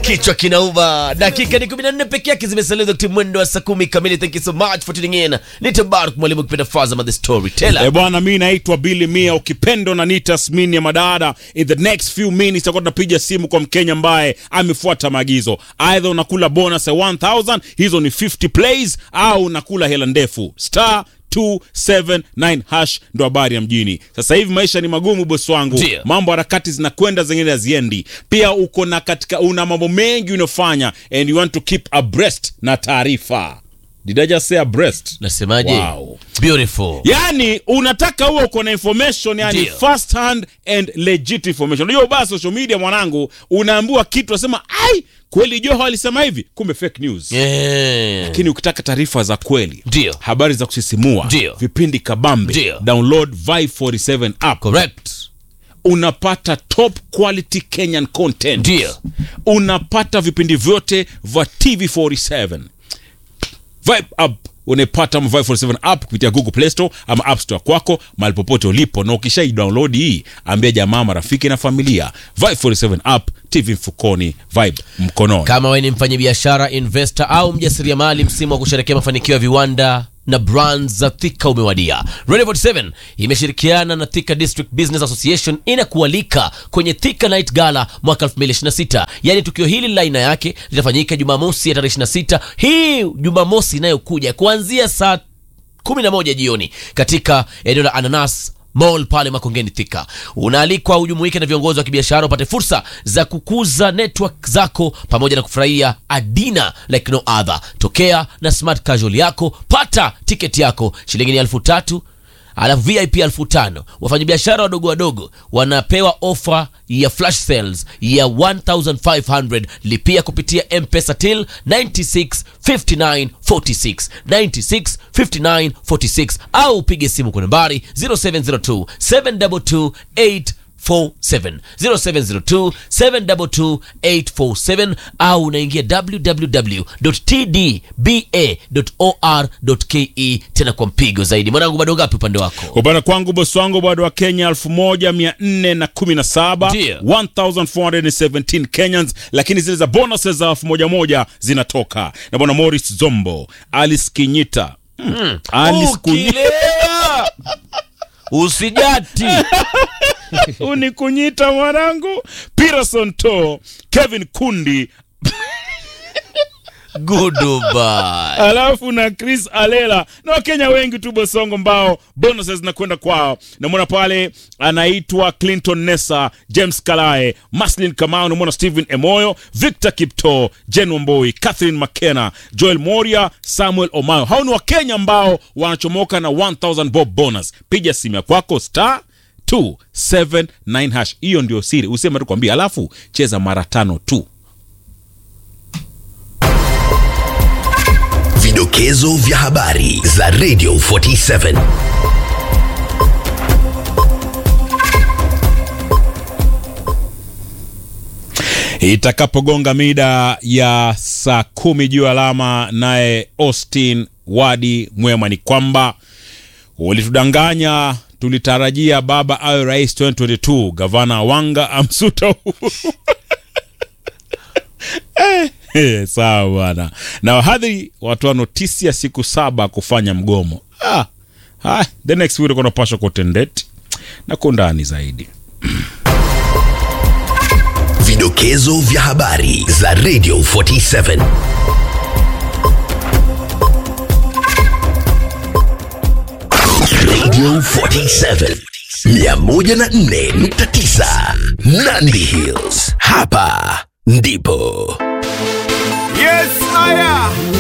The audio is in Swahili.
kichwa kinauma. Dakika ni 14 peke yake zimesalia wakati mwendo wa saa kumi kamili. Thank you so much for tuning in. Ni Tabarak mwalimu kipenda Fazama the storyteller. Eh bwana, mi naitwa Billy Mia, ukipendo na nita Smini ya madada. In the next few minutes tutakuwa tunapiga simu kwa Mkenya ambaye amefuata maagizo, aidha unakula bonus ya 1000 hizo ni 50 plays, au unakula hela ndefu star 279 hash ndo habari ya mjini. Sasa hivi maisha ni magumu bosi wangu, Ndio. mambo harakati zinakwenda, zingine haziendi. Pia uko na katika, una mambo mengi unafanya and you want to keep abreast na taarifa. Did I just say abreast? Nasemaje? Wow. Beautiful. yani unataka huo uko na information yani Ndio. first hand and legit information unajua ubaya social media mwanangu unaambiwa kitu unasema ai kweli joho alisema hivi kumbe fake news Yeah. lakini ukitaka taarifa za kweli Ndio. habari za kusisimua Ndio. vipindi kabambe Ndio. download Vibe 47 app Correct. unapata top quality kenyan content Ndio. unapata vipindi vyote vya tv47 Vibe app unaipata ama Vibe 47 app kupitia Google Play Store ama App Store kwako mahali popote ulipo, na ukishai download hii, ambia jamaa, marafiki na familia. Vibe 47 app, TV mfukoni, Vibe mkononi. Kama wewe ni mfanyabiashara, investor au mjasiriamali, msimu wa kusherekea mafanikio ya viwanda na brands za Thika umewadia. Radio 47 imeshirikiana na Thika District Business Association inakualika kwenye Thika Night Gala mwaka 2026. Yaani tukio hili la aina yake litafanyika Jumamosi ya tarehe 26 hii Jumamosi inayokuja kuanzia saa 11 jioni katika eneo la Ananas Mall pale Makongeni Thika. Unaalikwa ujumuike na viongozi wa kibiashara upate fursa za kukuza network zako pamoja na kufurahia adina like no other. Tokea na smart casual yako, pata tiketi yako shilingi ni elfu tatu alafu VIP elfu tano. Wafanyabiashara wadogo wadogo wanapewa ofa ya flash sales ya 1500 lipia kupitia mpesa till 965946 965946 au upige simu kwa nambari 0702 722 847 0702 722 847 au unaingia www.tdba.or.ke tena kwa mpigo zaidi. Mwanangu, bado ngapi upande wako? Upande kwangu bosi wangu bado wa Kenya 1417 Ndio. 1417 Kenyans, lakini zile za bonuses za elfu moja moja zinatoka na bwana Morris Zombo, Alice Kinyita mm. Alice Kunyita Ukilewa usijati. unikunyita mwanangu, Peterson To, Kevin Kundi Goodbye. alafu na Chris Alela na Wakenya wengi tu Bosongo mbao bonuses zinakwenda kwao. Namwona pale anaitwa Clinton Nessa, James Kalae, Maslin Kamau, namwona Stephen Emoyo, Victor Kipto, Jen Wamboi, Catherine McKenna, Joel Moria, Samuel Omayo. Hao ni Wakenya ambao wanachomoka na 1000 bob bonus. Piga simu ya kwako star 279 hash. Hiyo ndio siri, useme tu kwambia, alafu cheza mara tano tu. Vidokezo vya habari za Radio 47. itakapogonga mida ya saa kumi juu alama, naye Austin Wadi Mwema ni kwamba ulitudanganya, tulitarajia baba awe rais 2022, gavana Wanga amsuta Uhuru. Eh, eh, sawa bwana. Na wahadhiri watoa notisi ya siku saba kufanya mgomo. Ah, ah, the next week kunapashwa kutendeti na kundani zaidi. Vidokezo vya habari za Radio 47. Radio 47 104.9 Nandi Hills. Hapa ndipo Yes, haya